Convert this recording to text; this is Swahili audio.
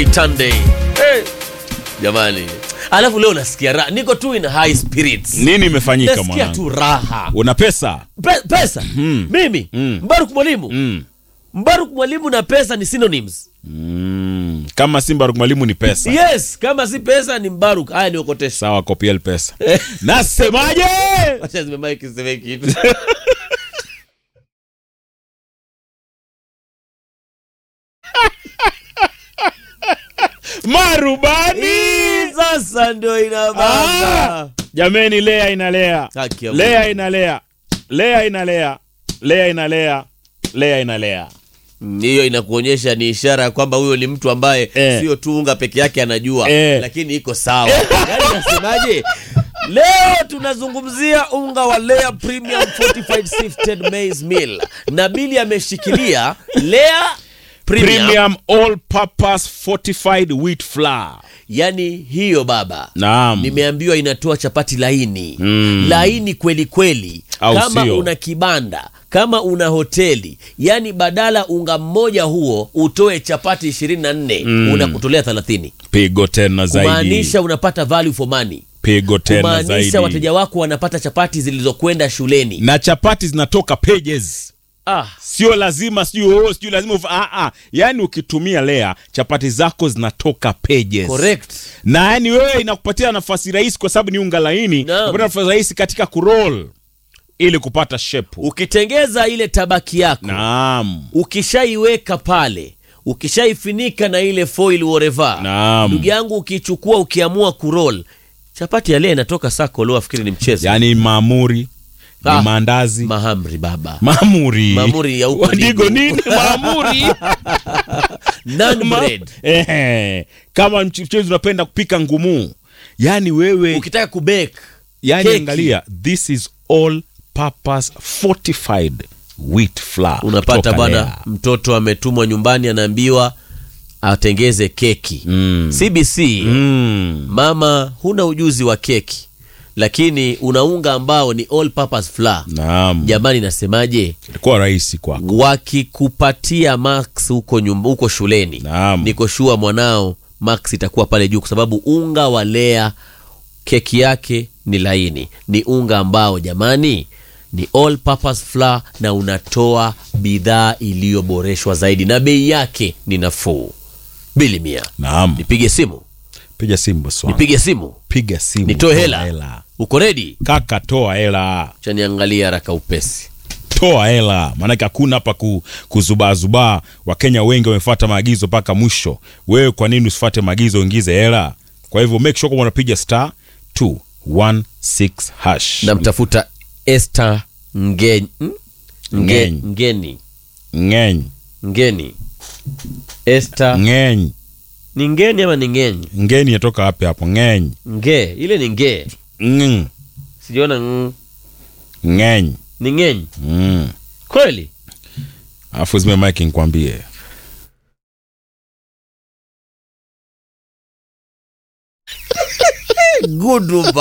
Sunday. Hey. Jamani, alafu leo nasikia raha, niko tu in high spirits, Nini imefanyika nasikia mwanangu? tu raha. Una pesa? Pe, pesa mimi Mm. Mbaruk mwalimu Mm. Mbaruk mwalimu na pesa ni synonyms. Mm. Kama Simba Rock mwalimu ni pesa. Yes, kama si pesa ni Mbaruk. Haya, niokotesha. Sawa, kopiel pesa. Nasemaje? Acha zimemaiki siseme kitu. Marubani. Sasa ndio inabamba. Jameni, lea inalea. Haki ya Mungu. Lea inalea. Lea inalea. Lea inalea. Lea inalea. Mm, hiyo inakuonyesha ni ishara ya kwamba huyo ni mtu ambaye Eh. sio tu unga peke yake anajua Eh. lakini iko sawa yaani nasemaje leo tunazungumzia unga wa Lea Premium Fortified Sifted Maize Meal na Bili ameshikilia Lea Premium, Premium all purpose fortified wheat flour. yani hiyo baba Naam. nimeambiwa inatoa chapati laini Mm. laini kweli kweli Au kama sio? una kibanda kama una hoteli yani badala unga mmoja huo utoe chapati 24 Mm. unakutolea 30 Pigo tena zaidi. kumaanisha unapata value for money Pigo tena kumaanisha zaidi. wateja wako wanapata chapati zilizokwenda shuleni Na chapati zinatoka pages. ah, Sio lazima sijui oh, sijui lazima ufa, ah, ah. Yaani ukitumia lea chapati zako zinatoka pages. correct na yani wewe inakupatia nafasi rahisi kwa sababu ni unga laini Naam. unapata nafasi rahisi katika kuroll ili kupata shepu ukitengeza ile tabaki yako naam ukishaiweka pale ukishaifinika na ile foil whatever Naam. ndugu yangu ukichukua ukiamua kurol chapati ya leo inatoka sako leo afikiri ni mchezo yaani maamuri Ah. ni maandazi mahamri baba maamuri Maamuri ya huko Wadigo Digo. nini maamuri Naan Ma- bread Ehe. kama mchezi unapenda kupika ngumu yaani wewe ukitaka kubake yaani keki. angalia this is all purpose fortified wheat flour unapata kutoka bwana Lea. mtoto ametumwa nyumbani anaambiwa atengeze keki Mm. cbc Mm. mama huna ujuzi wa keki lakini una unga ambao ni all purpose flour naam jamani nasemaje ilikuwa rahisi kwako wakikupatia max huko nyumba huko shuleni Naam. niko shua mwanao max itakuwa pale juu kwa sababu unga wa lea keki yake ni laini ni unga ambao jamani ni all purpose flour na unatoa bidhaa iliyoboreshwa zaidi na bei yake ni nafuu bili mia naam nipige simu piga simu bosi wangu. nipige simu piga simu nitoe toa hela uko redi kaka toa hela chaniangalia haraka upesi toa hela maanake hakuna hapa ku, kuzubaazubaa wakenya wengi wamefuata maagizo mpaka mwisho wewe kwa nini usifuate maagizo uingize hela kwa hivyo make sure kwamba unapiga star 216 hash namtafuta Esther Ngeni hmm? Nge, Ngeni. ngeni ngeny ngeni Esther ngeny ni ngeni ama ni ngeni ngeni yatoka wapi hapo ngeny nge ile ni nge ng sijaona ng, ngeny ni ngeni mm. kweli alafu zime mike nikwambie good